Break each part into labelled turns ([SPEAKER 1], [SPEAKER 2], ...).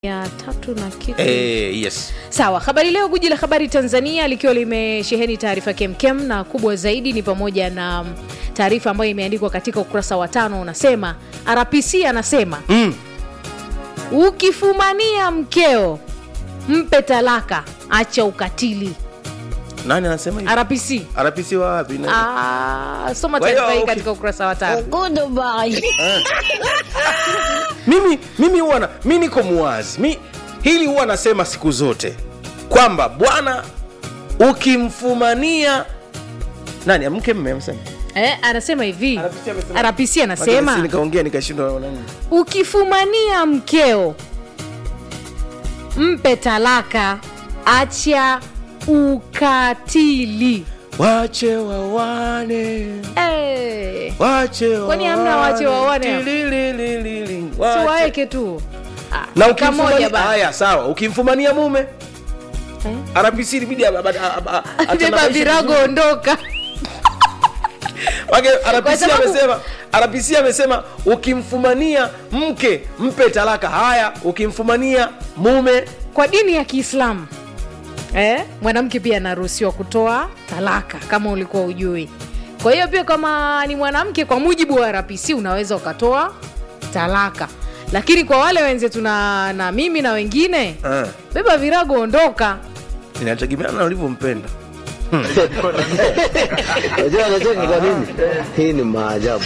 [SPEAKER 1] ya tatu na kitu
[SPEAKER 2] Eh, yes
[SPEAKER 1] sawa habari leo guji la habari tanzania likiwa limesheheni taarifa kemkem na kubwa zaidi ni pamoja na taarifa ambayo imeandikwa katika ukurasa wa tano unasema rpc anasema
[SPEAKER 2] mm.
[SPEAKER 1] ukifumania mkeo mpe talaka acha ukatili
[SPEAKER 2] nani anasema hivi?
[SPEAKER 1] rpc
[SPEAKER 2] RPC wa wapi Nani?
[SPEAKER 1] Ah, soma
[SPEAKER 2] Kwa hiyo,
[SPEAKER 1] taarifa hii
[SPEAKER 2] okay.
[SPEAKER 1] katika ukurasa wa tano
[SPEAKER 2] mimi mimi huwa na mi niko muwazi mi hili huwa nasema siku zote kwamba bwana ukimfumania nani mke mme amesema
[SPEAKER 1] eh, anasema hivi
[SPEAKER 2] RPC amesema-
[SPEAKER 1] rpc
[SPEAKER 2] Lakini
[SPEAKER 1] anasema
[SPEAKER 2] si nikaongea nikashindwa nani
[SPEAKER 1] ukifumania mkeo mpe talaka acha ukatili
[SPEAKER 2] wache wawane
[SPEAKER 1] hey.
[SPEAKER 2] wache
[SPEAKER 1] Kwani hamna wache wawane hapo?
[SPEAKER 2] Tililililili,
[SPEAKER 1] si
[SPEAKER 2] wache.
[SPEAKER 1] waeke tu Ah,
[SPEAKER 2] na
[SPEAKER 1] kamoja
[SPEAKER 2] ukimfumania
[SPEAKER 1] bana.
[SPEAKER 2] haya sawa ukimfumania mume
[SPEAKER 1] Eh?
[SPEAKER 2] RPC ilibidi ab- ab- ab- ab-
[SPEAKER 1] beba
[SPEAKER 2] atanabaishe
[SPEAKER 1] virago
[SPEAKER 2] vizuri.
[SPEAKER 1] ondoka
[SPEAKER 2] Wake, RPC
[SPEAKER 1] sababu-
[SPEAKER 2] amesema RPC amesema ukimfumania mke mpe talaka. Haya, ukimfumania mume
[SPEAKER 1] kwa dini ya kiislamu eh, mwanamke pia anaruhusiwa kutoa talaka kama ulikuwa ujui kwa hiyo pia kama ni mwanamke kwa mujibu wa rpc unaweza ukatoa talaka lakini kwa wale wenzetu na, na mimi na wengine
[SPEAKER 2] uh,
[SPEAKER 1] beba virago ondoka
[SPEAKER 2] inategemeana na ulivyompenda.
[SPEAKER 3] Unajua anacheka kwa nini? Hii ni maajabu.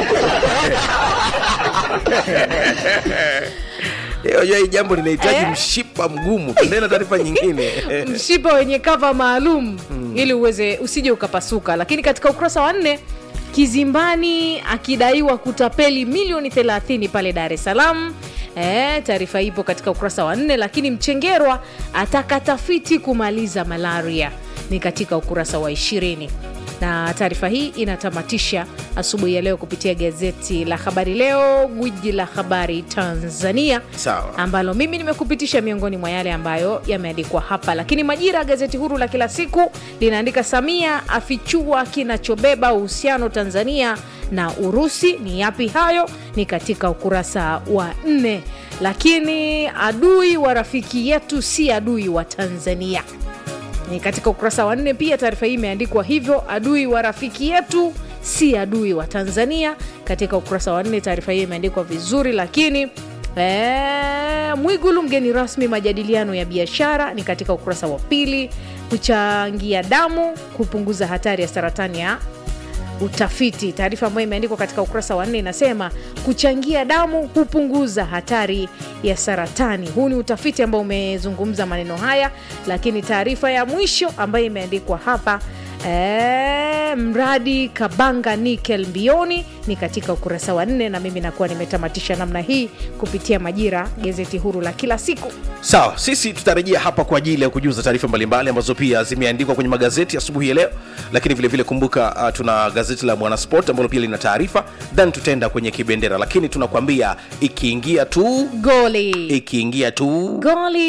[SPEAKER 2] Eh, Unajua hii jambo linahitaji
[SPEAKER 1] Eh?
[SPEAKER 2] mshipa mgumu. Tuendelee na taarifa nyingine.
[SPEAKER 1] mshipa wenye kava maalum ili uweze usije ukapasuka lakini katika ukurasa wa nne kizimbani akidaiwa kutapeli milioni 30 pale dar es salaam E, taarifa ipo katika ukurasa wa nne lakini mchengerwa ataka tafiti kumaliza malaria ni katika ukurasa wa ishirini na taarifa hii inatamatisha asubuhi ya leo kupitia gazeti la habari leo gwiji la habari tanzania
[SPEAKER 2] Sawa.
[SPEAKER 1] ambalo mimi nimekupitisha miongoni mwa yale ambayo yameandikwa hapa lakini majira gazeti huru la kila siku linaandika samia afichua kinachobeba uhusiano tanzania na urusi ni yapi hayo ni katika ukurasa wa nne lakini adui wa rafiki yetu si adui wa tanzania ni katika ukurasa wa nne pia taarifa hii imeandikwa hivyo adui wa rafiki yetu si adui wa tanzania katika ukurasa wa nne taarifa hii imeandikwa vizuri lakini ee, mwigulu mgeni rasmi majadiliano ya biashara ni katika ukurasa wa pili kuchangia damu kupunguza hatari ya saratani ya utafiti taarifa ambayo imeandikwa katika ukurasa wa nne inasema kuchangia damu hupunguza hatari ya saratani huu ni utafiti ambao umezungumza maneno haya lakini taarifa ya mwisho ambayo imeandikwa hapa ee, mradi kabanga nikel mbioni ni katika ukurasa wa nne na mimi nakuwa nimetamatisha namna hii kupitia majira gazeti huru la kila siku
[SPEAKER 2] Sawa, sisi tutarejea hapa kwa ajili ya kujuza taarifa mbalimbali ambazo pia zimeandikwa kwenye magazeti asubuhi ya leo, lakini vilevile vile kumbuka, uh, tuna gazeti la Mwanasport ambalo pia lina taarifa, then tutaenda kwenye kibendera, lakini tunakwambia ikiingia tu
[SPEAKER 1] goli
[SPEAKER 2] ikiingia tu
[SPEAKER 1] goli